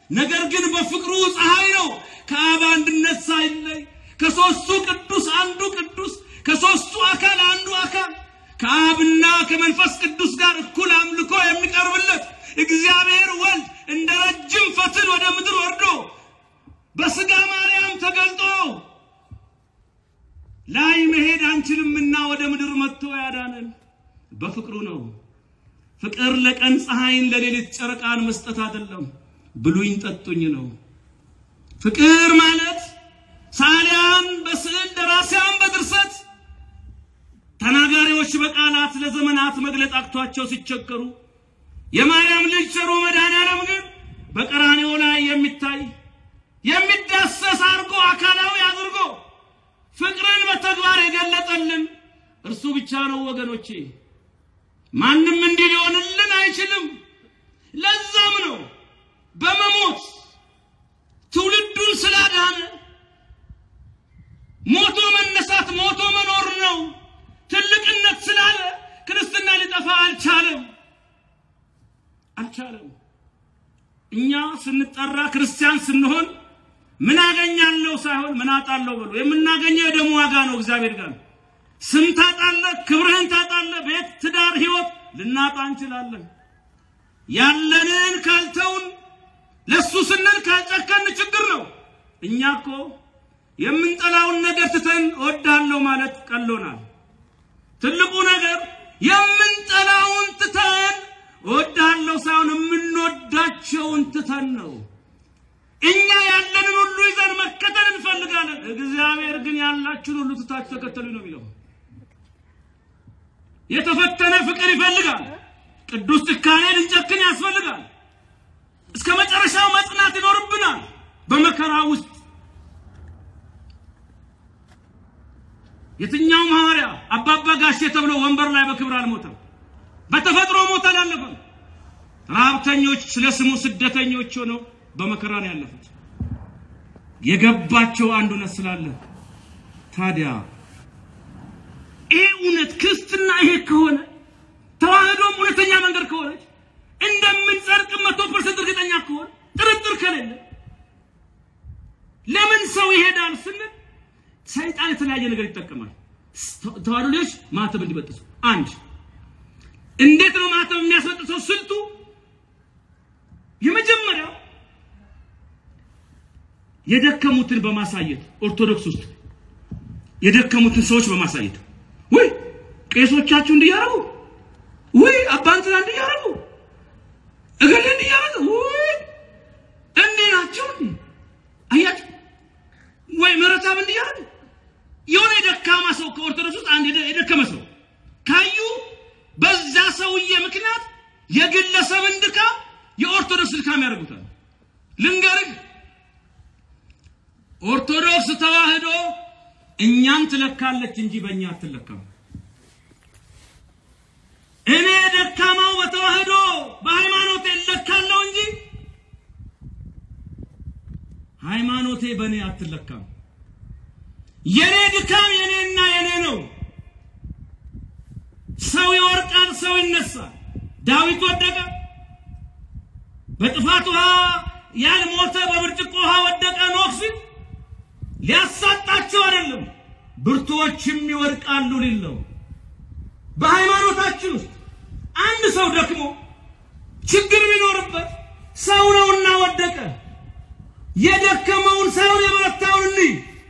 ነገር ግን በፍቅሩ ፀሐይ ነው ከአብ አንድነት ሳይለይ ከሦስቱ ቅዱስ አንዱ ቅዱስ ከሦስቱ አካል አንዱ አካል ከአብና ከመንፈስ ቅዱስ ጋር እኩል አምልኮ የሚቀርብለት እግዚአብሔር ወልድ እንደ ረጅም ፈትል ወደ ምድር ወርዶ በሥጋ ማርያም ተገልጦ ላይ መሄድ አንችልምና ወደ ምድር መጥቶ ያዳነን በፍቅሩ ነው። ፍቅር ለቀን ፀሐይን ለሌሊት ጨረቃን መስጠት አይደለም፣ ብሉኝ ጠጡኝ ነው። ፍቅር ማለት ሳሊያን በስዕል ደራሲያን በድርሰት ተናጋሪዎች በቃላት ለዘመናት መግለጥ አቅቷቸው ሲቸገሩ የማርያም ልጅ ቸሩ መድኃኔዓለም ግን በቀራንዮ ላይ የሚታይ የሚዳሰስ አድርጎ አካላዊ አድርጎ ፍቅርን በተግባር የገለጠልን እርሱ ብቻ ነው ወገኖቼ። ማንም እንዲህ ሊሆንልን አይችልም። ለዛም ነው በመሞት ትውልዱን ስላዳነ ሞቶ መነሳት ሞቶ መኖር ነው ትልቅነት ስላለ ክርስትና ሊጠፋ አልቻለም አልቻለም። እኛ ስንጠራ ክርስቲያን ስንሆን ምን አገኛለሁ ሳይሆን ምን አጣለሁ ብሎ የምናገኘው የደሙ ዋጋ ነው እግዚአብሔር ጋር። ስም ታጣለህ፣ ክብርህን ታጣለህ፣ ቤት፣ ትዳር፣ ህይወት ልናጣ እንችላለን። ያለንን ካልተውን ለሱ ስንል ካልጨከን ችግር ነው። እኛ እኮ የምንጠላውን ነገር ትተን እወድሃለሁ ማለት ቀሎናል። ትልቁ ነገር የምንጠላውን ትተን እወድሃለሁ ሳይሆን የምንወዳቸውን ትተን ነው። እኛ ያለንን ሁሉ ይዘን መከተል እንፈልጋለን። እግዚአብሔር ግን ያላችሁን ሁሉ ትታችሁ ተከተሉ ነው የሚለው። የተፈተነ ፍቅር ይፈልጋል። ቅዱስ ጭካኔ ልንጨክን ያስፈልጋል። እስከ መጨረሻው መጽናት ይኖርብናል በመከራ ውስጥ። የትኛውም ሐዋርያ አባባ ጋሼ ተብሎ ወንበር ላይ በክብር አልሞተም። በተፈጥሮ ሞት አላለፈም። ረሀብተኞች ስለ ስሙ ስደተኞች ሆነው በመከራ ነው ያለፉት። የገባቸው አንድ እውነት ስላለ ታዲያ ይሄ እውነት ክርስትና ይሄ ከሆነ ተዋህዶም እውነተኛ መንገድ ከሆነች እንደምንጸድቅ መቶ ፐርሰንት እርግጠኛ ከሆነ ጥርጥር ከሌለ ለምን ሰው ይሄዳል ስንል ሰይጣን የተለያየ ነገር ይጠቀማል። ተዋህዶ ልጆች ማተብ እንዲበጥሱ አንድ እንዴት ነው ማተብ የሚያስበጥሰው ስልቱ? የመጀመሪያው የደከሙትን በማሳየት ኦርቶዶክስ ውስጥ የደከሙትን ሰዎች በማሳየት ወይ ቄሶቻችሁ እንዲያረጉ ወይ አባንትና እንዲያረጉ እገሌ እንዲያረጉ ወይ እንዲህ ናቸው እንዲህ አያችሁ ወይ ምረታብ እንዲያረጉ የሆነ የደካማ ሰው ከኦርቶዶክስ ውስጥ አንድ የደከመ ሰው ካዩ በዛ ሰውዬ ምክንያት የግለሰብን ድካም የኦርቶዶክስ ድካም ያደርጉታል። ልንገርህ፣ ኦርቶዶክስ ተዋህዶ እኛን ትለካለች እንጂ በእኛ አትለካም። እኔ ደካማው በተዋህዶ በሃይማኖቴ እለካለሁ እንጂ ሃይማኖቴ በእኔ አትለካም። የኔ ድካም የኔና የኔ ነው። ሰው ይወርቃል፣ ሰው ይነሳል። ዳዊት ወደቀ፣ በጥፋት ውሃ ያልሞተ በብርጭቆ ውሃ ወደቀ። ኖህ ፊት ሊያሳጣቸው አይደለም፣ ብርቱዎችም ይወድቃሉ ሊል ነው። በሃይማኖታችን ውስጥ አንድ ሰው ደክሞ ችግር ቢኖርበት ሰው ነውና ወደቀ። የደከመውን ሳይሆን የበረታውን እንይ።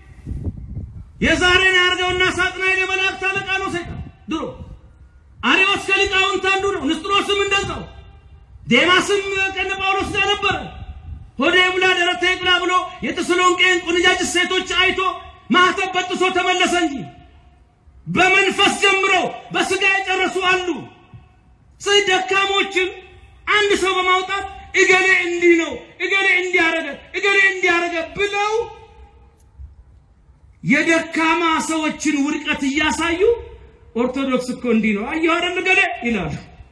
የዛሬን ያርገውና ሳጥናኤል የመላእክት አለቃ ነው ሰይጣን ድሮ አሪዎስ ከሊቃውንት አንዱ ነው። ንስጥሮስም እንደዛው፣ ዴማስም ከነ ጳውሎስ ጋር ነበረ። ሆዴ ብላ ደረቴ ብላ ብሎ የተሰሎንቄን ቆነጃጅት ሴቶች አይቶ ማህተብ በጥሶ ተመለሰ እንጂ በመንፈስ ጀምሮ በስጋ የጨረሱ አሉ። ስለዚህ ደካሞችን አንድ ሰው በማውጣት እገሌ እንዲህ ነው፣ እገሌ እንዲያረገ፣ እገሌ እንዲያረገ ብለው የደካማ ሰዎችን ውድቀት እያሳዩ ኦርቶዶክስ እኮ እንዲህ ነው አየሁ አይደል ገሌ ይላሉ።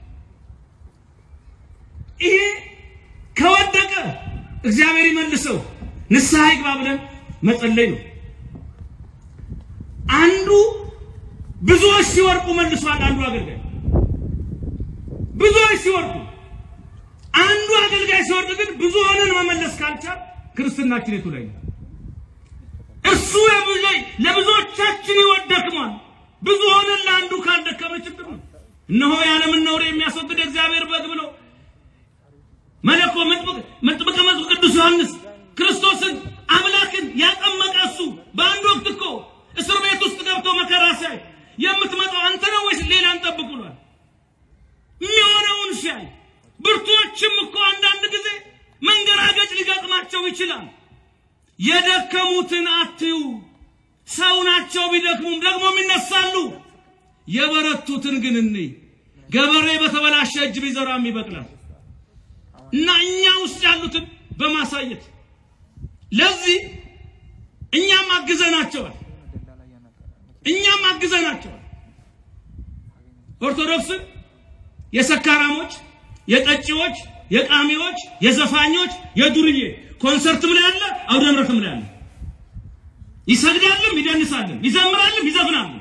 ይሄ ከወደቀ እግዚአብሔር ይመልሰው ንስሐ ይግባ ብለን መጸለይ ነው። አንዱ ብዙዎች ሲወርቁ መልሷል። አንዱ አገልጋይ ብዙዎች ሲወርቁ አንዱ አገልጋይ ሲወርድ ግን ብዙ ሆነን መመለስ ካልቻል ክርስትናችን የቱ ላይ ነው? እሱ ለብዙዎቻችን ሕይወት ደክሟል። ብዙ ሆነን ለአንዱ ካልደከመ ችግር ነው። እነሆ የዓለምን ነውር የሚያስወግድ እግዚአብሔር በግ ብሎ መለኮ መጥምቀ መጥምቅ ቅዱስ ዮሐንስ ክርስቶስን አምላክን ያጠመቀ እሱ በአንድ ወቅት እኮ እስር ቤት ውስጥ ገብቶ መከራ ሲያይ የምትመጣው አንተ ነው ወይስ ሌላ እንጠብቅ ብሏል። የሚሆነውን ሲያይ ብርቱዎችም እኮ አንዳንድ ጊዜ መንገራገጭ ሊገጥማቸው ይችላል። የደከሙትን አትዩ። ሰው ናቸው፣ ቢደክሙም ደግሞም ይነሳሉ። የበረቱትን ግን እንይ። ገበሬ በተበላሸ እጅ ቢዘራም ይበቅላል እና እኛ ውስጥ ያሉትን በማሳየት ለዚህ እኛም አግዘናቸዋል እኛም አግዘናቸዋል። ኦርቶዶክስን የሰካራሞች፣ የጠጪዎች፣ የቃሚዎች፣ የዘፋኞች፣ የዱርዬ ኮንሰርትም ላይ አለ፣ አውደ ምሕረትም ላይ አለ። ይሰግዳልም፣ ይደንሳልም፣ ይዘምራልም፣ ይዘፍናልም፣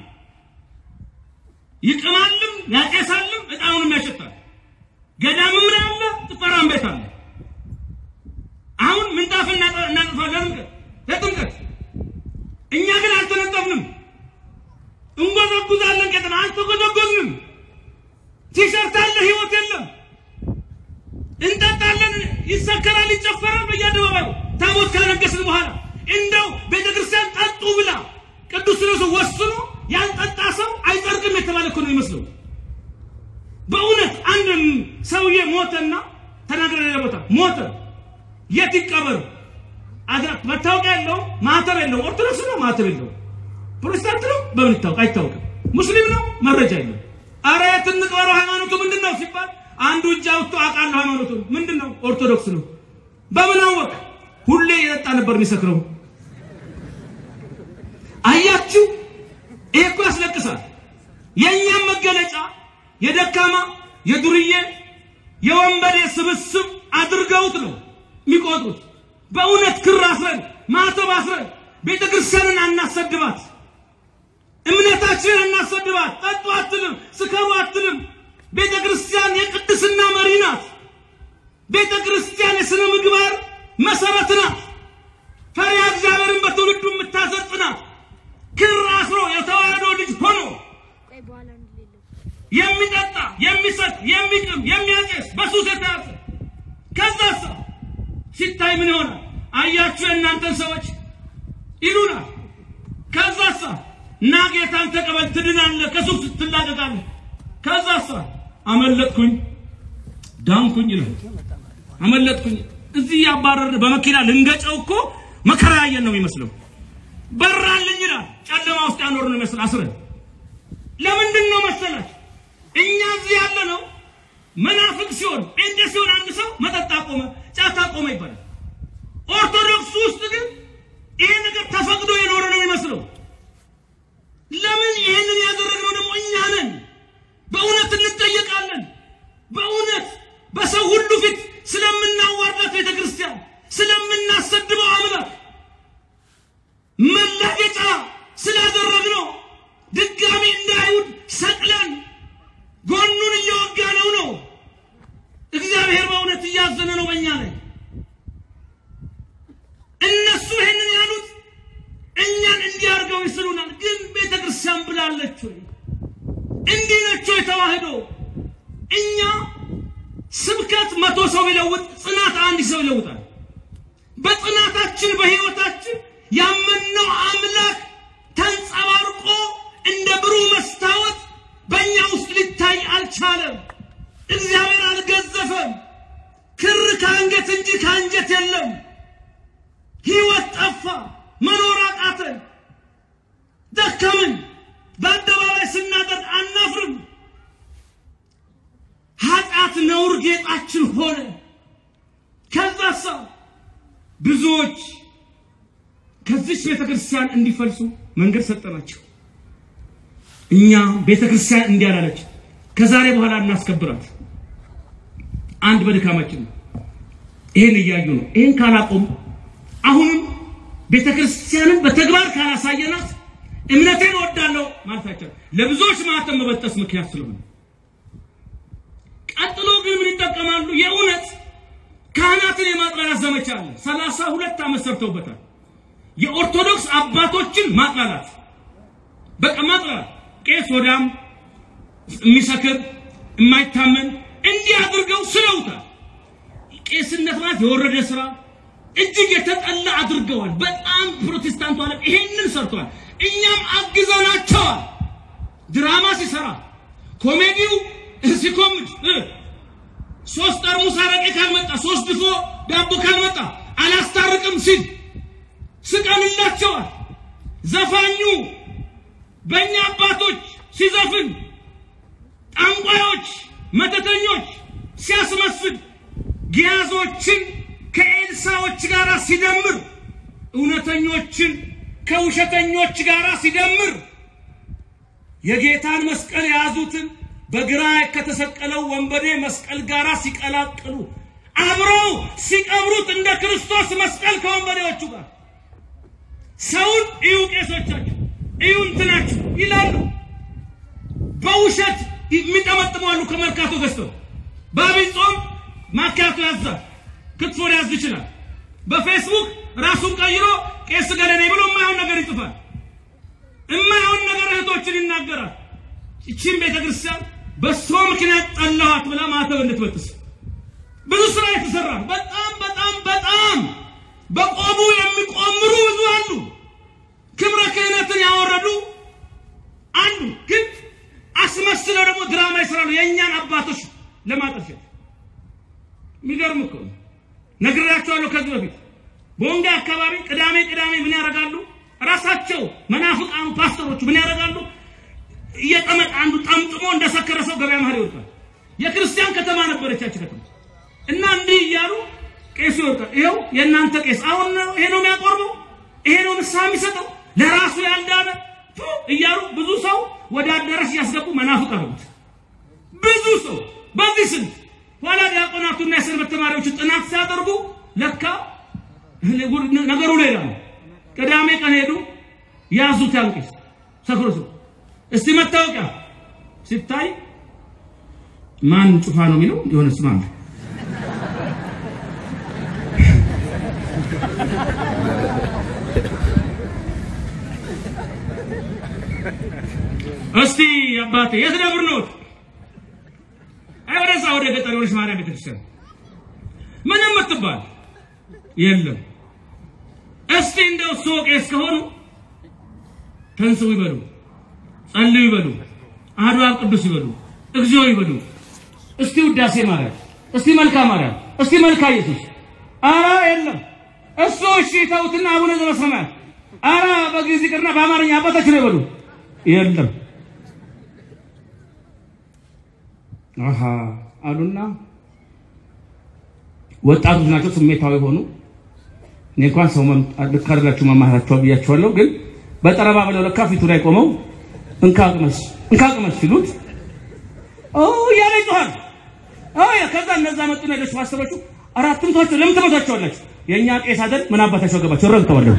ይቅማልም፣ ያጨሳልም፣ ዕጣኑንም ያሸታል። ገዳምም ላይ አለ፣ ጭፈራም ቤት አለ። አሁን ምንጣፍ እናጥፋለን ለጥምቀት እኛ ግን አልተነጠፍንም። እንጎዘጉዛለን። ቀጥና አልተጎዘጎዝንም። ቲሸርት አለ፣ ህይወት የለም። እንጠጣለን፣ ይሰከራል፣ ይጨፈራል በየአደባባዩ ታቦት ካነገስን በኋላ እንደው ቤተ ክርስቲያን ጠጡ ብላ ቅዱስ ሲኖዶስ ወስኖ ያልጠጣ ሰው አይጸድቅም የተባለ እኮ ነው የሚመስለው። በእውነት አንድ ሰውዬ ሞተና ተናግረ ሌላ ቦታ ሞተ። የት ይቀበር? መታወቂያ የለውም፣ ማህተብ የለውም። ኦርቶዶክስ ነው፣ ማህተብ የለውም። ፕሮቴስታንት ነው፣ በምን ይታወቅ? አይታወቅም። ሙስሊም ነው፣ መረጃ የለም። አረ የት እንቅበረው? ሃይማኖቱ ምንድን ነው ሲባል አንዱ እጅ አውጥቶ አውቃለሁ ሃይማኖቱ ምንድን ነው? ኦርቶዶክስ ነው። በምን አወቅ? ሁሌ የጠጣ ነበር የሚሰክረው። አያችሁ፣ ይሄ እኮ ያስለቅሳል። የእኛም መገለጫ የደካማ የዱርዬ የወንበዴ ስብስብ አድርገውት ነው የሚቆጥሩት። በእውነት ክር አስረን ማተብ አስረን ቤተ ክርስቲያንን አናሰድባት፣ እምነታችንን አናሰድባት። ጠጡ አትልም፣ ስከሩ አትልም። ቤተ ክርስቲያን የቅድስና መሪ ናት። ቤተ ክርስቲያን የሥነ ምግባር መሰረት ናት። ፈሪሃ እግዚአብሔርን በትውልዱ የምታሰጥ ናት። ክር አስሮ የተዋህዶ ልጅ ሆኖ የሚጠጣ የሚሰጥ የሚቅም የሚያጨስ በሱስ የተያዘ ከዛሳ ሲታይ ምን ይሆናል? አያችሁ የእናንተን ሰዎች ይሉናል። ከዛሳ እና ጌታን ተቀበል ትድናለህ፣ ከሱስ ትላቀቃለህ። ከዛሳ አመለጥኩኝ ዳንኩኝ ይላል። አመለጥኩኝ እዚህ ያባረርን በመኪና ልንገጨው እኮ መከራ ያየን ነው የሚመስለው። በራልኝ ይላል። ጨለማ ውስጥ ያኖር ነው ይመስል አስረን ለምንድን ነው መሰላችሁ? እኛ እዚህ ያለ ነው መናፍቅ ሲሆን ጴንጤ ሲሆን አንድ ሰው መጠጥ አቆመ፣ ጫት አቆመ ይባላል። ኦርቶዶክስ ውስጥ ግን ይሄ ነገር ተፈቅዶ የኖረ ነው የሚመስለው። ለምን ይሄንን ያደረግነው ደግሞ እኛ ነን። በእውነት እንጠየቃለን። በእውነት በሰው ሁሉ ፊት ስለምናዋርዳት ቤተ ክርስቲያን ስለምናሰድበው አምላክ መላገጫ ስላደረግነው ድጋሚ እንደ አይሁድ ሰቅለን ጎኑን እየወጋ ነው ነው። እግዚአብሔር በእውነት እያዘነ ነው በእኛ ላይ። እነሱ ይህንን ያሉት እኛን እንዲያርገው ይስሉናል። ግን ቤተ ክርስቲያን ብላለች ወይ? እንዲህ ነች ወይ ተዋህዶ? እኛ ስብከት መቶ ሰው ቢለውጥ ጽናት አንድ ሰው ይለውጣል። በጽናታችን በሕይወታችን ያመንነው አምላክ ተንጸባርቆ እንደ ብሩህ መስታወት በእኛ ውስጥ ሊታይ አልቻለም። እግዚአብሔር አልገዘፈም። ክር ከአንገት እንጂ ከአንጀት የለም። ሕይወት ጠፋ። መኖር አቃተን። ደከምን። በአደባባይ ስናደርግ አናፍርም። ኃጢአት ነውር ጌጣችን ሆነ። ከዛሳ ብዙዎች ከዚች ቤተ ክርስቲያን እንዲፈልሱ መንገድ ሰጠናቸው። እኛ ቤተ ክርስቲያን እንዲያላለች ከዛሬ በኋላ እናስከብራት። አንድ በድካማችን ነው። ይሄን እያዩ ነው። ይሄን ካላቆም አሁንም ቤተ ክርስቲያንን በተግባር ካላሳየናት እምነቴን እወዳለሁ ማለታቸው ለብዙዎች ማተም መበጠስ ምክንያት ስለሆነ፣ ቀጥሎ ግን ምን ይጠቀማሉ? የእውነት ካህናትን የማጥላላት ዘመቻ አለ። ሰላሳ ሁለት ዓመት ሰርተውበታል። የኦርቶዶክስ አባቶችን ማጥላላት በቃ ማጥላላት፣ ቄስ ወዳም የሚሰክር የማይታመን እንዲህ አድርገው ስለውታል። ቄስነት ማለት የወረደ ስራ እጅግ የተጠላ አድርገዋል። በጣም ፕሮቴስታንቱ ዓለም ይሄንን ሰርተዋል። እኛም አግዘናቸዋል። ድራማ ሲሰራ ኮሜዲው ሲኮምድ ሶስት ጠርሙስ አረቄ ካልመጣ ሶስት ድፎ ዳቦ ካልመጣ አላስታርቅም ሲል ስቀንላቸዋል። ዘፋኙ በእኛ አባቶች ሲዘፍን ጠንቋዮች፣ መተተኞች ሲያስመስል ጊያዞችን ከኤልሳዎች ጋር ሲደምር እውነተኞችን ከውሸተኞች ጋር ሲደምር የጌታን መስቀል የያዙትን በግራ ከተሰቀለው ወንበዴ መስቀል ጋር ሲቀላቅሉ አብረው ሲቀብሩት እንደ ክርስቶስ መስቀል ከወንበዴዎቹ ጋር ሰውን እዩ፣ ቄሶቻችሁ እዩ እንትናችሁ ይላሉ። በውሸት የሚጠመጥሙ አሉ። ከመርካቶ ገዝተው በአብይ ጾም ማኪያቶ ያዛል፣ ክትፎ ሊያዝ ይችላል። በፌስቡክ ራሱን ቀይሮ ቄስ ገለኔ ብሎ የማይሆን ነገር ይጽፋል። የማይሆን ነገር እህቶችን ይናገራል። ይቺን ቤተክርስቲያን በሷ ምክንያት ጠላኋት ብላ ማተብ እንድትበጥስ ብዙ ስራ የተሰራ ነው። በጣም በጣም በጣም በቆቡ የሚቆምሩ ብዙ አሉ። ክብረ ክህነትን ያወረዱ አንዱ ግን አስመስለው ደግሞ ድራማ ይሰራሉ። የእኛን አባቶች ለማጠልሸት የሚገርም እኮ ነው። ነግሬያቸዋለሁ ከዚህ በፊት በወንጋ አካባቢ ቅዳሜ ቅዳሜ ምን ያደርጋሉ? ራሳቸው መናፍቃኑ ፓስተሮቹ ምን ያደርጋሉ? እየጠመቅ አንዱ ጠምጥሞ እንደሰከረ ሰው ገበያ መሀል ይወድቃል። የክርስቲያን ከተማ ነበረች ያቺ ከተማ እና እንዲህ እያሉ ቄሱ ይወድቃል። ይኸው የእናንተ ቄስ አሁን ይሄ ነው የሚያቆርበው፣ ይሄ ነው ንስሐ የሚሰጠው ለራሱ ያልዳነ ፉ እያሉ ብዙ ሰው ወደ አዳራሽ እያስገቡ መናፍቅ አሉት። ብዙ ሰው በዚህ ስንት ኋላ ዲያቆናቱና የሰንበት ተማሪዎች ጥናት ሲያደርጉ ለካ ነገሩ ሌላ ነው። ቅዳሜ ቀን ሄዱ ያዙት ያን ቄስ ሰክሮ ሰው እስቲ መታወቂያ ሲታይ ማን ጩፋ ነው የሚለው የሆነ ስም አለ። እስቲ አባቴ የት ደብር ነው? አይ ወደዛ ወደ ገጠር ወደ ማርያም ቤተክርስቲያን ምንም የምትባል የለም። እስቲ እንደው እሱ ቄስ ከሆኑ ተንስው ይበሉ፣ ጸልዩ ይበሉ፣ አሐዱ አብ ቅዱስ ይበሉ፣ እግዚኦ ይበሉ። እስቲ ውዳሴ ማርያም፣ እስቲ መልካ ማርያም፣ እስቲ መልካ ኢየሱስ። አራ የለም። እሱ እሺ ተውትና አቡነ ዘበሰማያት አራ በግዕዝ ይቅርና በአማርኛ አባታችን ነው ይበሉ። የለም አሃ አሉና ወጣቶች ናቸው፣ ስሜታዊ ሆኑ። እኔ እንኳን ሰው ልክ አይደላችሁ መማራቸው ብያቸዋለሁ። ግን በጠረባ ብለው ለካ ፊቱ ላይ ቆመው እንካ ቅመስ እንካ ቅመስ ሲሉት ኦ እያለ ይጮሃል። አይ ከዛ እነዛ መጡና ሌሎች ማስተሮቹ አራትም ተዋቸው። ለምን ተመቷቸዋላችሁ? የእኛ ቄስ አይደል? ምን አባታቸው ገባቸው? ረግጠዋለሁ።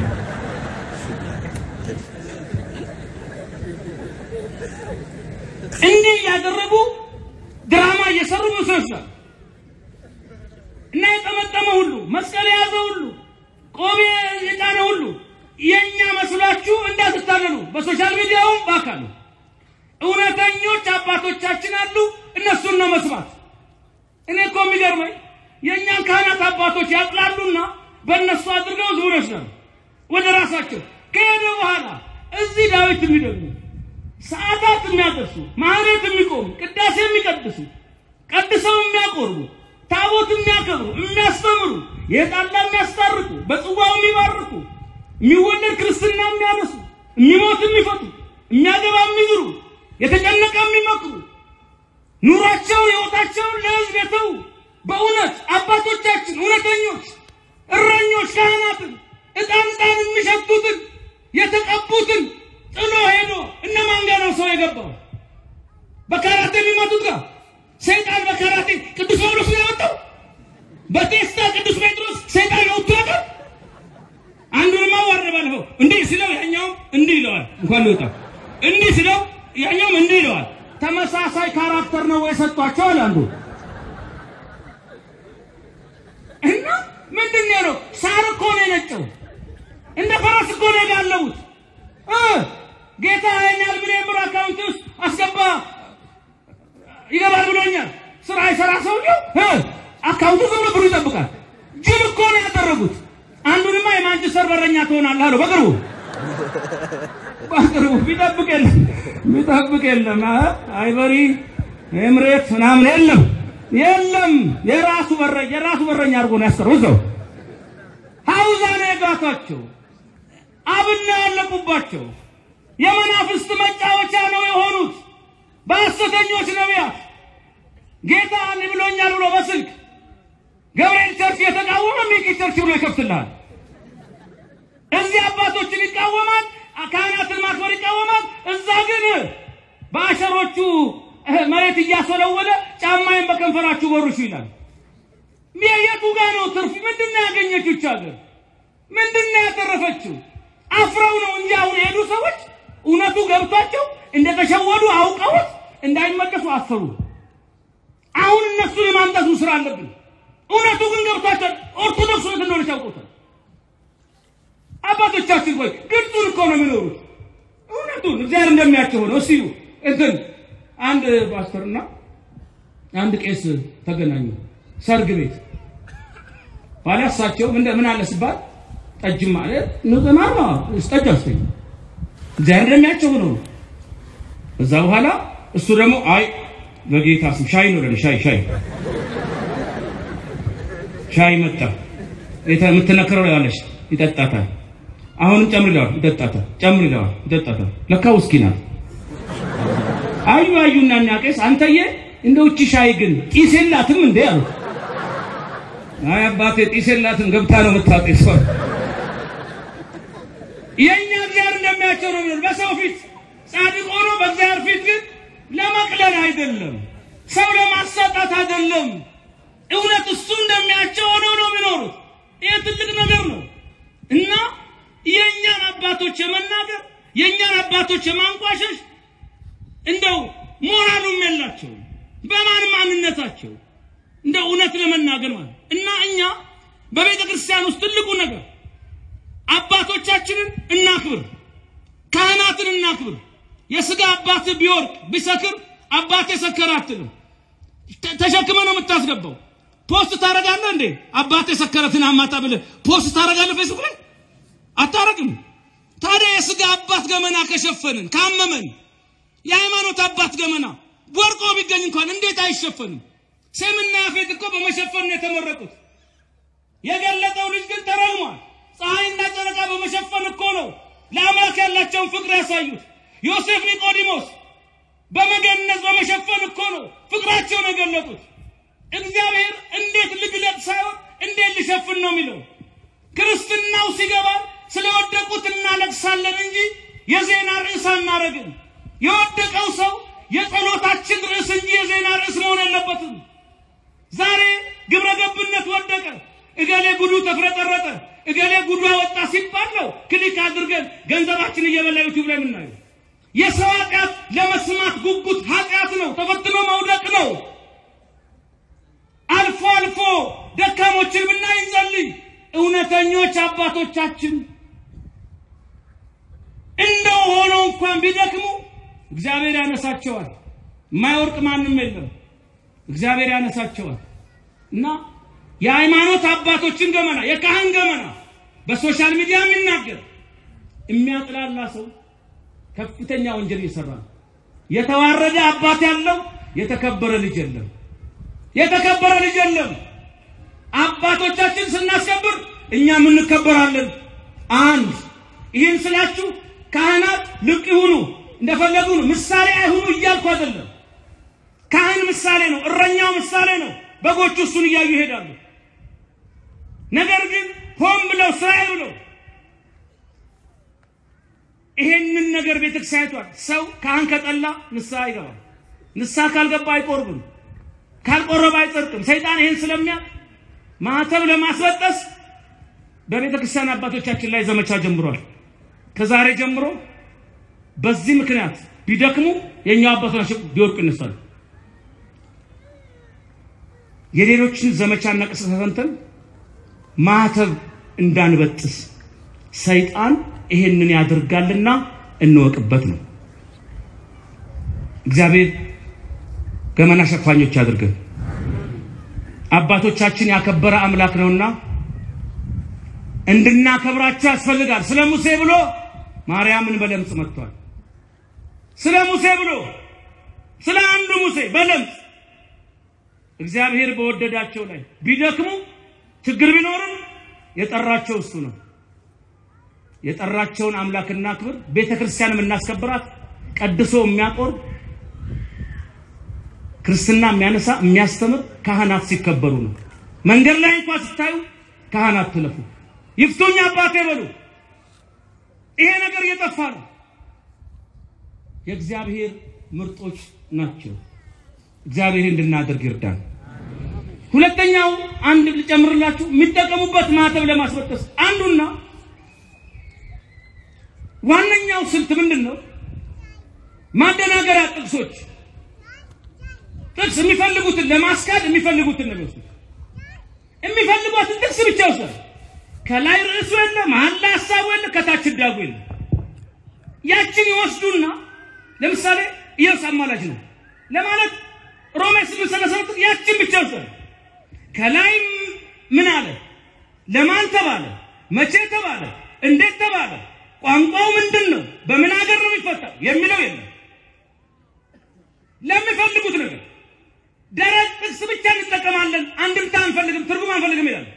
እንዲህ እያደረጉ ድራማ እየሰሩ መስሎሻል። እና የጠመጠመ ሁሉ መስቀል የያዘ ሁሉ ቆሜ የጫነ ሁሉ የእኛ መስሏችሁ እንዳትታለሉ፣ በሶሻል ሚዲያውም በአካሉ እውነተኞች አባቶቻችን አሉ። እነሱን ነው መስማት። እኔ እኮ የሚገርመኝ የእኛን ካህናት አባቶች ያጥላሉና በእነሱ አድርገው ዝሙር ይወስዳሉ ወደ ራሳቸው። ከሄደ በኋላ እዚህ ዳዊት የሚደግሙ ሰዓታት የሚያደርሱ ማህሌት የሚቆሙ ቅዳሴ የሚቀድሱ ቀድሰው የሚያቆርቡ ታቦት የሚያከብሩ የሚያስተምሩ የጣላ የሚያስታርቁ በጽዋው የሚባርኩ የሚወለድ ክርስትና የሚያነሱ የሚሞት የሚፈቱ የሚያገባ የሚዝሩ የተጨነቀ የሚመክሩ ኑሯቸውን ሕይወታቸውን ለሕዝብ የተዉ በእውነት አባቶቻችን እውነተኞች እረኞች ካህናትን ዕጣን ዕጣን የሚሸቱትን የተቀቡትን ጥሎ ሄዶ እነማን ጋር ነው ሰው የገባው? በካራቴ የሚመቱት ጋር ሰይጣን በካራቴ ቅዱስ ጳውሎስ ነው ያወጣው። በቴስታ ቅዱስ ጴጥሮስ ሰይጣን ወጥቶ ያውቃል። አንዱንማ ዋረደ ባለፈው እንዲህ ሲለው ያኛውም እንዲህ ይለዋል። እንኳን ሊወጣ እንዲህ ሲለው ያኛውም እንዲህ ይለዋል። ተመሳሳይ ካራክተር ነው የሰጧቸው አለ አንዱ። እኔ ናቸው። እንደ ፈረስ እኮ ነው የጋለቡት። እ ጌታ ያኛል ብሎ የምር አካውንት ውስጥ አስገባ ይገባል ብሎኛል። ስራ ይሰራ ሰውየው እ አካውንቱ ዝም ብሎ ብሩ ይጠብቃል። ጅል እኮ ነው ያደረጉት። አንዱንማ የማንቸስተር በረኛ ትሆናለህ አለው በቅርቡ በቅርቡ ቢጠብቅ የለም ቢጠብቅ የለም አይበሪ ኤምሬት ምናምን የለም የለም የራሱ በረ የራሱ በረኛ አድርጎ ነው ያስቀረው እዛው ሀውዛ ነው የጋቷቸው አብና ያለቁባቸው የመናፍስት መጫወቻ ነው የሆኑት በሐሰተኞች ነቢያት ጌታ እንዲህ ብሎኛል ብሎ በስልክ ገብርኤል ቸርች የተቃወመ ሚቂ ቸርች ብሎ ይከፍትልሃል። እዚህ አባቶችን ይቃወማል፣ ካህናትን ማክበር ይቃወማል። እዛ ግን በአሸሮቹ መሬት እያስወለወለ ጫማዬን በከንፈራችሁ ቦርሹ ይላል። የቱ ጋ ነው ትርፍ? ምንድን ነው ያገኘችው? ይህች ሀገር ምንድን ነው ያተረፈችው? አፍረው ነው እንጂ አሁን የሄዱ ሰዎች እውነቱ ገብቷቸው እንደተሸወዱ አውቀውት እንዳይመለሱ አፈሩ። አሁን እነሱን የማምጣቱ ስራ አለብን። እውነቱ ግን ገብቷቸው ኦርቶዶክስ እውነት እንደሆነች ያውቁታል። አባቶቻችን ቆይ ግልጹን እኮ ነው የሚኖሩት። እውነቱን እግዚአብሔር እንደሚያቸው ሆነው እስቲ እንትን አንድ ፓስተርና አንድ ቄስ ተገናኙ ሰርግ ቤት ባለ እሳቸው ምን ምን አለ ሲባል ጠጅ ማለት ንጽማር ነው ጠጅ አስተኝ እግዚአብሔር እንደሚያቸው ሆነው ነው። እዛ በኋላ እሱ ደግሞ አይ በጌታ ስም ሻይ ነው ለኔ ሻይ ሻይ ሻይ መጣ የምትነክረው ያለች ይጠጣታል። አሁንም ጨምር ይለዋል፣ ይጠጣታል። ጨምር ይለዋል፣ ይጠጣታል። ለካ ውስኪ ናት። አዩ አዩና እኛ ቄስ አንተዬ እንደው እቺ ሻይ ግን ጢስ የላትም እንዴ አሉት። አይ አባቴ ጢስ የላትም ገብታ ነው የምታጤሰው። የእኛ እግዚአብሔር እንደሚያቸው ነው የሚሆን በሰው ፊት ጻድቅ ሆኖ በእግዚአብሔር ፊት ግን ለመቅለል አይደለም፣ ሰው ለማሳጣት አይደለም። እውነት እሱ እንደሚያቸው ሆነው ነው የሚኖሩት። ይህ ትልቅ ነገር ነው እና የእኛን አባቶች የመናገር የእኛን አባቶች የማንቋሸሽ እንደው ሞራሉም የላቸው በማን ማንነታቸው እንደ እውነት ለመናገር ማለት እና እኛ በቤተ ክርስቲያን ውስጥ ትልቁ ነገር አባቶቻችንን እናክብር፣ ካህናትን እናክብር። የስጋ አባት ቢወርቅ ቢሰክር አባቴ ሰከረ አትልም። ተሸክመ ነው የምታስገባው። ፖስት ታደርጋለህ እንዴ? አባቴ ሰከረትን አማታ ብለህ ፖስት ታደርጋለህ ፌስቡክ ላይ አታረግም። ታዲያ የስጋ አባት ገመና ከሸፈንን ካመመን የሃይማኖት አባት ገመና ወርቆ ቢገኝ እንኳን እንዴት አይሸፈንም? ሴምና ያፌት እኮ በመሸፈን ነው የተመረቁት። የገለጠው ልጅ ግን ተረግሟል። ፀሐይና ጨረቃ በመሸፈን እኮ ነው ለአምላክ ያላቸውን ፍቅር ያሳዩት። ዮሴፍ ኒቆዲሞስ በመገነዝ በመሸፈን እኮ ነው ፍቅራቸውን የገለጡት። እግዚአብሔር እንዴት ልግለጥ ሳይሆን እንዴት ልሸፍን ነው የሚለው። ክርስትናው ሲገባ ስለወደቁት እናለቅሳለን እንጂ የዜና ርዕስ አናረግም። የወደቀው ሰው የጸሎታችን ርዕስ እንጂ የዜና ርዕስ መሆን የለበትም። ዛሬ ግብረ ገብነት ወደቀ፣ እገሌ ጉዱ ተፍረጠረጠ፣ እገሌ ጉዱ ወጣ ሲባል ነው ክሊክ አድርገን ገንዘባችን እየበላ ዩቲዩብ ላይ የምናየው። የሰው ኃጢአት ለመስማት ጉጉት ኃጢአት ነው፣ ተፈትኖ መውደቅ ነው። አልፎ አልፎ ደካሞችን ብናይ እንጸልይ። እውነተኞች አባቶቻችን እንደው ሆነው እንኳን ቢደክሙ እግዚአብሔር ያነሳቸዋል። የማይወርቅ ማንም የለም። እግዚአብሔር ያነሳቸዋል እና የሃይማኖት አባቶችን ገመና የካህን ገመና በሶሻል ሚዲያ የሚናገር የሚያጥላላ ሰው ከፍተኛ ወንጀል እየሰራ ነው። የተዋረደ አባት ያለው የተከበረ ልጅ የለም። የተከበረ ልጅ የለም። አባቶቻችን ስናስከብር እኛም እንከበራለን። አንድ ይህን ስላችሁ ካህናት ልቅ ይሁኑ እንደፈለጉ ነው፣ ምሳሌ አይሁኑ እያልኩ አይደለም። ካህን ምሳሌ ነው፣ እረኛው ምሳሌ ነው። በጎቹ እሱን እያዩ ይሄዳሉ። ነገር ግን ሆን ብለው ስራዬ ብለው ይሄንን ነገር ቤተክርስቲያኒቷል ሰው ካህን ከጠላ ንስሐ ይገባል። ንስሐ ካልገባ አይቆርብም፣ ካልቆረበ አይጸድቅም። ሰይጣን ይሄን ስለሚያ ማህተብ ለማስበጠስ በቤተ ክርስቲያን አባቶቻችን ላይ ዘመቻ ጀምሯል። ከዛሬ ጀምሮ በዚህ ምክንያት ቢደክሙ የኛው አባቶች ቢወርቁ ይነሳሉ። የሌሎችን ዘመቻና ቅስቀሳ ሰምተን ማህተብ እንዳንበጥስ ሰይጣን ይሄንን ያደርጋልና እንወቅበት ነው። እግዚአብሔር ገመና ሸፋኞች አድርገን አባቶቻችን ያከበረ አምላክ ነውና እንድናከብራቸው ያስፈልጋል። ስለ ሙሴ ብሎ ማርያምን በለምጽ መጥቷል። ስለ ሙሴ ብሎ ስለ አንዱ ሙሴ በለምጽ እግዚአብሔር በወደዳቸው ላይ ቢደክሙ ችግር ቢኖርም የጠራቸው እሱ ነው። የጠራቸውን አምላክና ክብር ቤተ ክርስቲያን የምናስከብራት ቀድሶ የሚያቆርብ ክርስትና የሚያነሳ የሚያስተምር ካህናት ሲከበሩ ነው። መንገድ ላይ እንኳን ስታዩ ካህናት ትለፉ፣ ይፍቱኝ አባቴ በሉ። ይሄ ነገር እየጠፋ ነው። የእግዚአብሔር ምርጦች ናቸው። እግዚአብሔር እንድናደርግ ይርዳን። ሁለተኛው አንድ ልጨምርላችሁ፣ የሚጠቀሙበት ማተብ ለማስበጠስ አንዱና ዋነኛው ስልት ምንድን ነው? ማደናገሪያ ጥቅሶች ጥቅስ የሚፈልጉትን ለማስካድ የሚፈልጉትን ነው የሚወስዱት። የሚፈልጓትን ጥቅስ ብቻ ይወስዳል። ከላይ ርዕሱ የለ፣ መሀል ላይ ሀሳቡ የለ፣ ከታች ዳጉ የለ። ያችን ይወስዱና ለምሳሌ ኢየሱስ አማላጅ ነው ለማለት ሮሜ ስምንት ሰላሳ ሁለት ያችን ብቻ ይወስዳል። ከላይም ምን አለ፣ ለማን ተባለ፣ መቼ ተባለ፣ እንዴት ተባለ፣ ቋንቋው ምንድን ነው፣ በምን ሀገር ነው የሚፈታው የሚለው የለም። ለሚፈልጉት ነገር ደረቅ ጥቅስ ብቻ እንጠቀማለን፣ አንድምታ አንፈልግም፣ ትርጉም አንፈልግም ይላል።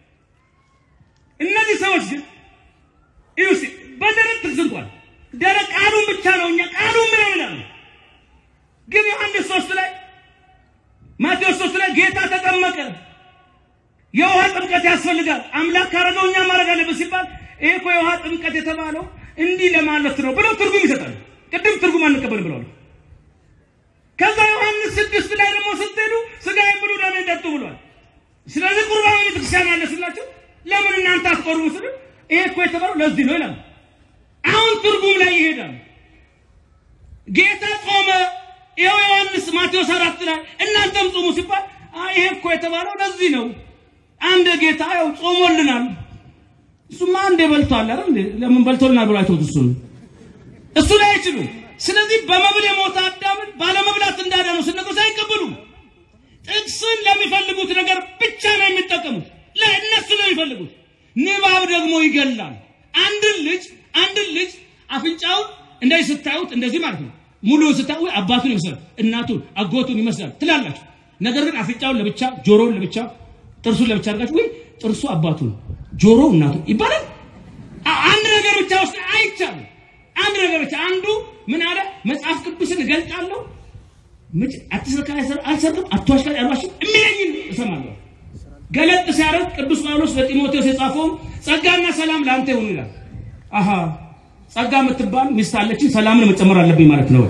እነዚህ ሰዎች ግን እዩ እስኪ በደረቅ ጥቅስ እንኳን ደረቅ ቃሉን ብቻ ነው እኛ ቃሉን ምን ይላሉ። ግን ዮሐንስ ሶስት ላይ ማቴዎስ ሶስት ላይ ጌታ ተጠመቀ፣ የውሃ ጥምቀት ያስፈልጋል፣ አምላክ ካረገው እኛ ማድረግ አለብን ሲባል ይሄ እኮ የውሃ ጥምቀት የተባለው እንዲህ ለማለት ነው ብለው ትርጉም ይሰጣሉ። ቅድም ትርጉም አንቀበልም ብለዋል። ከዛ ዮሐንስ ስድስት ላይ ደግሞ ስትሄዱ ስጋዬን ብሉ ደሜን ጠጡ ብሏል። ስለዚህ ቁርባን ቤተክርስቲያን አለ ስላቸው ለምን እናንተ አትቆርቡ ስል ይሄ እኮ የተባለው ለዚህ ነው ይላል። አሁን ትርጉም ላይ ይሄዳል። ጌታ ጾመ፣ ይኸው ዮሐንስ ማቴዎስ አራት ላይ እናንተም ጾሙ ሲባል ይሄ እኮ የተባለው ለዚህ ነው። አንድ ጌታ ያው ጾሞልናል። እሱማ አንዴ በልቷል አይደል? ለምን በልቶልናል ብሎ አይተውት እሱ እሱ ላይ አይችሉም። ስለዚህ በመብል የሞተ አዳምን ባለመብላት እንዳዳነው ስነግሮት አይቀበሉም። ጥቅስን ለሚፈልጉት ነገር ብቻ ነው የሚጠቀሙት። ለእነሱ ነው የሚፈልጉት። ንባብ ደግሞ ይገላል። አንድን ልጅ አንድን ልጅ አፍንጫውን እንደዚህ ስታዩት እንደዚህ ማለት ነው። ሙሉውን ስታዩ አባቱን ይመስላል፣ እናቱን፣ አጎቱን ይመስላል ትላላችሁ። ነገር ግን አፍንጫውን ለብቻ፣ ጆሮውን ለብቻ፣ ጥርሱን ለብቻ አድርጋችሁ ወይ ጥርሱ አባቱን፣ ጆሮ እናቱን ይባላል። አንድ ነገር ብቻ ውስጥ አይቻልም። አንድ ነገር ብቻ አንዱ ምን አለ? መጽሐፍ ቅዱስን እገልጣለሁ አትስረካ አልሰርቅም፣ አትዋሽ አልዋሽም የሚለኝን እሰማለሁ። ገለጥ ሲያደርግ ቅዱስ ጳውሎስ ለጢሞቴዎስ የጻፈውም ጸጋና ሰላም ለአንተ ይሁን ይላል። አሃ ጸጋ የምትባል ሚስት አለችኝ፣ ሰላምን መጨመር አለብኝ ማለት ነው።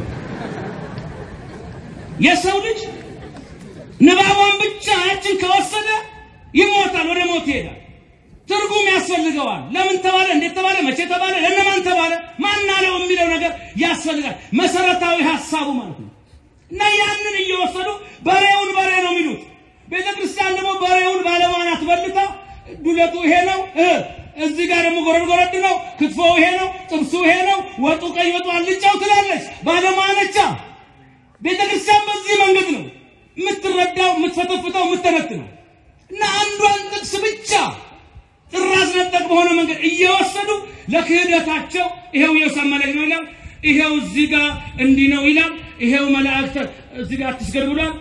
የሰው ልጅ ንባቧን ብቻ ያችን ከወሰደ ይሞታል፣ ወደ ሞት ይሄዳል። ትርጉም ያስፈልገዋል። ለምን ተባለ፣ እንዴት ተባለ፣ መቼ ተባለ፣ ለእነማን ተባለ፣ ማን አለው የሚለው ነገር ያስፈልጋል። መሰረታዊ ሀሳቡ ማለት ነው። እና ያንን እየወሰዱ በሬውን በሬ ነው የሚሉት። ቤተ ክርስቲያን ደግሞ በሬውን ባለማናት በልታ ዱለቱ ይሄ ነው፣ እዚህ ጋር ደግሞ ጎረድ ጎረድ ነው፣ ክትፎ ይሄ ነው፣ ጥብሱ ይሄ ነው፣ ወጡ ቀይ ወጡ አልጫው ትላለች። ባለማነቻ ቤተ ክርስቲያን በዚህ መንገድ ነው የምትረዳው፣ የምትፈተፍተው፣ የምትተነትነው እና አንዷን ጥቅስ ብቻ ጥራዝ ነጠቅ በሆነ መንገድ እየወሰዱ ለክህደታቸው ይሄው የሰመለኝ ነው ይላል። ይሄው እዚህ ጋር እንዲህ ነው ይላል። ይሄው መላእክት እዚህ ጋር አትስገድ ብሏል።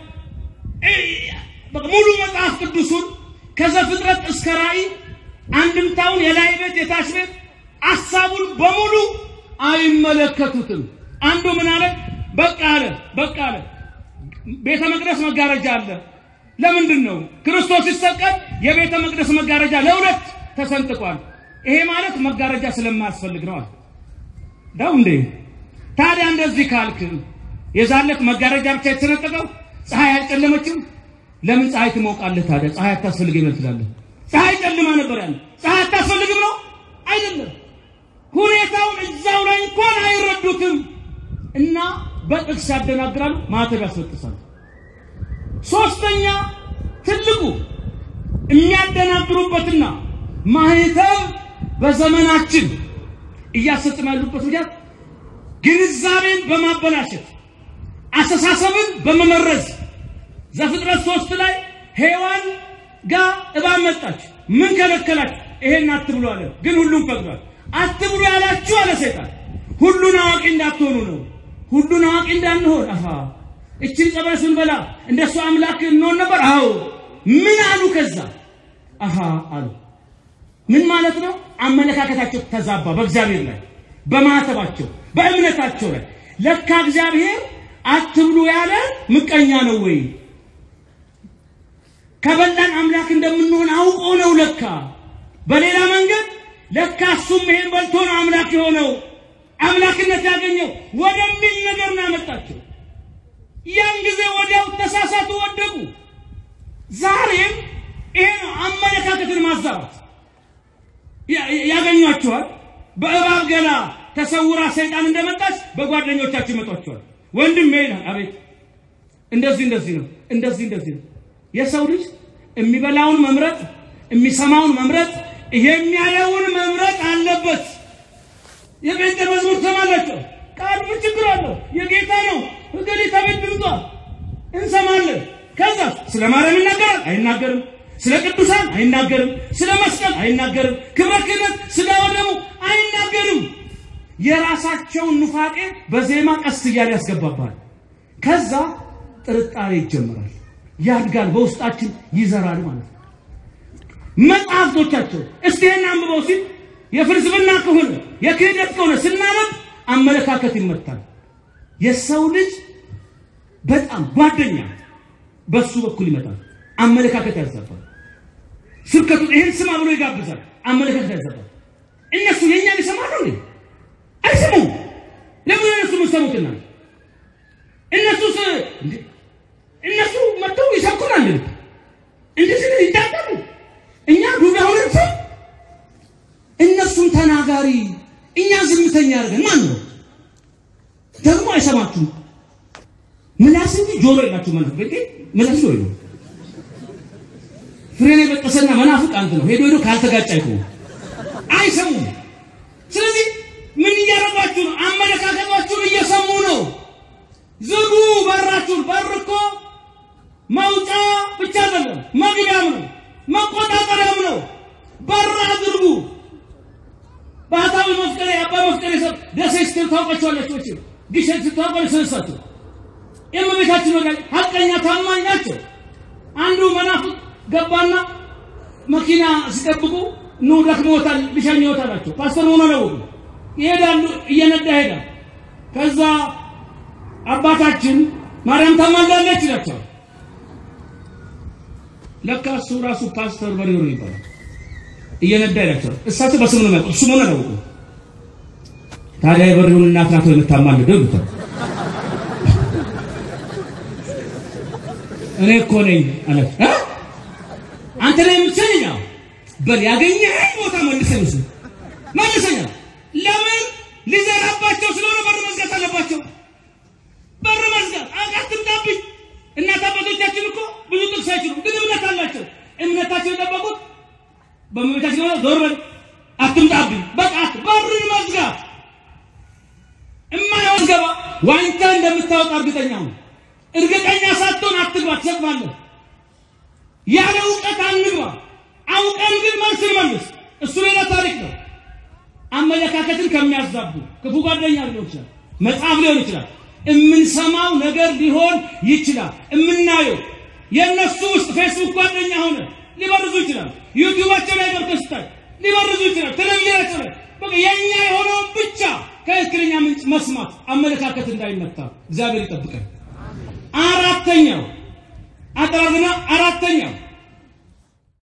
ሙሉ መጽሐፍ ቅዱሱን ከዘፍጥረት እስከ ራእይ አንድምታውን የላይ ቤት የታች ቤት ሐሳቡን በሙሉ አይመለከቱትም። አንዱ ምን አለ? በቃ አለ በቃ አለ ቤተ መቅደስ መጋረጃ አለ። ለምንድን ነው ክርስቶስ ሲሰቀል የቤተ መቅደስ መጋረጃ ለሁለት ተሰንጥቋል? ይሄ ማለት መጋረጃ ስለማያስፈልግ ነው አለ። ዳው እንዴ ታዲያ እንደዚህ ካልክ የዛለት መጋረጃ ብቻ የተሰነጠቀው ፀሐይ አልጨለመችም? ለምን ፀሐይ ትሞቃለህ ታዲያ? ፀሐይ አታስፈልግም ይመስላለህ? ፀሐይ ጨልማ ነበር ያለ። ፀሐይ አታስፈልግም ነው አይደለም። ሁኔታውን እዛው ላይ እንኳን አይረዱትም እና በጥቅስ ያደናግራሉ፣ ማተብ ያስበጥሳሉ። ሶስተኛ ትልቁ የሚያደናግሩበትና ማህተም በዘመናችን እያሰጥም ያሉበት ምክንያት ግንዛቤን በማበላሸት አስተሳሰብን በመመረዝ ዘፍጥረት ሶስት ላይ ሔዋን ጋር እባብ መጣች። ምን ከለከላች? ይሄን አትብሉ አለ። ግን ሁሉም ፈቅዷል። አትብሉ ያላችሁ አለ ሰይጣን ሁሉን አዋቂ እንዳትሆኑ ነው። ሁሉን አዋቂ እንዳንሆን አሃ እችን ጸበል ስንበላ እንደሱ አምላክ እንሆን ነበር። አዎ ምን አሉ? ከዛ አሃ አሉ። ምን ማለት ነው? አመለካከታቸው ተዛባ። በእግዚአብሔር ላይ በማተባቸው በእምነታቸው ላይ ለካ እግዚአብሔር አትብሉ ያለ ምቀኛ ነው ወይ? ከበላን አምላክ እንደምንሆን አውቆ ነው ለካ። በሌላ መንገድ ለካ እሱም ይሄን በልቶ ነው አምላክ የሆነው አምላክነት ያገኘው ወደሚል ነገር ነው ያመጣቸው። ያን ጊዜ ወዲያው ተሳሳቱ፣ ወደቁ። ዛሬም ይሄ ነው አመለካከትን ማዛባት ያገኟቸዋል። በእባብ ገላ ተሰውራ ሰይጣን እንደመጣች በጓደኞቻቸው ይመጧቸዋል። ወንድም ይላል፣ አቤት እንደዚህ እንደዚህ ነው እንደዚህ እንደዚህ ነው። የሰው ልጅ የሚበላውን መምረጥ፣ የሚሰማውን መምረጥ፣ የሚያየውን መምረጥ አለበት። የጴንጤ መዝሙር ትሰማላችሁ። ቃሉ ምን ችግር አለው? የጌታ ነው። እገሊታ ቤት ድምጿል እንሰማለን። ከዛ ስለ ማርያም ይናገራል አይናገርም? ስለ ቅዱሳን አይናገርም? ስለ መስቀል አይናገርም? ክብረ ክህነት ስጋ ወደሙ አይናገርም? የራሳቸውን ኑፋቄ በዜማ ቀስ እያለ ያስገባባል። ከዛ ጥርጣሬ ይጀምራል፣ ያድጋል፣ በውስጣችን ይዘራል ማለት ነው። መጽሐፍቶቻቸው እስቲ ይህን አንብበው ሲል የፍልስፍና ከሆነ የክህደት ከሆነ ስናነብ አመለካከት ይመታል። የሰው ልጅ በጣም ጓደኛ በሱ በኩል ይመጣል። አመለካከት ያዛባል። ስብከቱ ይህን ስማ ብሎ ይጋብዛል። አመለካከት ያዛባል። እነሱ የእኛን ይሰማሉ እንዴ? አይሰሙም። ለምን እነሱ ምሰሙትና እነሱስ እነሱ መጥተው ይሰብኩናል። እንደዚህ ይዳዳሉ። እኛ ዱዳ ሆነን ሰው እነሱን ተናጋሪ እኛ ዝምተኛ አድርገን ማን ነው ደግሞ አይሰማችሁም። ምላስ እንጂ ጆሮ የላችሁ ማለት ነው። ምላስ ነው ነው ፍሬን የበጠሰና መናፍቅ አንተ ነው። ሄዶ ሄዶ ካልተጋጭ አይቆም አይሰሙም። ስለዚህ ምን እያደረጋችሁ ነው? አመለካከታችሁን እየሰሙ ነው። ዝጉ በራችሁን። በር እኮ መውጫ ብቻ አይደለም መግቢያም ነው መቆጣጠሪያም ነው። በር አድርጉ። ባህታዊ መፍቀሬ አባ መፍቀሬ ሰብ ደሴ ስትል ታውቃቸዋለች። ወጭ ግሸን ስትታውቃለች። ስለሳቸው የእመቤታችን ወዳጅ ሀቀኛ ታማኝ ናቸው። አንዱ መናፍቅ ገባና መኪና ሲጠብቁ ኑ ደክሞታል፣ ልሸኝዎት አላቸው። ፓስተር ሆኖ ነው ይሄዳሉ። እየነዳ ሄዳል። ከዛ አባታችን ማርያም ታማልዳለች ይላቸዋል። ለካ እሱ ራሱ ፓስተር በሪሮ ይባላል። እየነዳ ይላቸዋል። እሳቸው በስሙ ነው የሚያውቁት፣ እሱ መሆኑን አላወቁም። ታዲያ የበሪውን እናት ናት የምታማልደው ይሉታል። እኔ እኮ ነኝ አለ። አንተ ላይ የምትሰኝ በል ያገኘኸኝ ቦታ መልሰኝ እሱ መልሰኛ። ለምን ሊዘራባቸው ስለሆነ በር መዝጋት አለባቸው። በር መዝጋት አትምጣብኝ። እናት አባቶቻችን እኮ ብዙ ጥቅስ አይችሉም፣ ግን እምነት አላቸው። እምነታቸው የጠበቁት በእመቤታችን ሆነ ዞር በል አትምጣብኝ፣ በቃ በርን መዝጋት እማይሆን ገባ ዋኝታ እንደምታወጣ እርግጠኛ ነው። እርግጠኛ ሳትሆን አትግባ፣ ትሰጥማለህ። ያለ እውቀት አንግባ። አውቀን ግን መልስ መልስ። እሱ ሌላ ታሪክ ነው። አመለካከትን ከሚያዛቡ ክፉ ጓደኛ ሊሆን ይችላል፣ መጽሐፍ ሊሆን ይችላል፣ የምንሰማው ነገር ሊሆን ይችላል። የምናየው የእነሱ ውስጥ ፌስቡክ ጓደኛ ሆነ ሊበርዙ ይችላል። ዩቲዩባቸው ላይ ገብተህ ስታይ ሊበርዙ ይችላል። ቴሌቪዥናቸው ላይ በቃ የኛ የሆነውን ብቻ ከትክክለኛ ምንጭ መስማት አመለካከት እንዳይመታ እግዚአብሔር ይጠብቀን። አራተኛው አጠራርና አራተኛው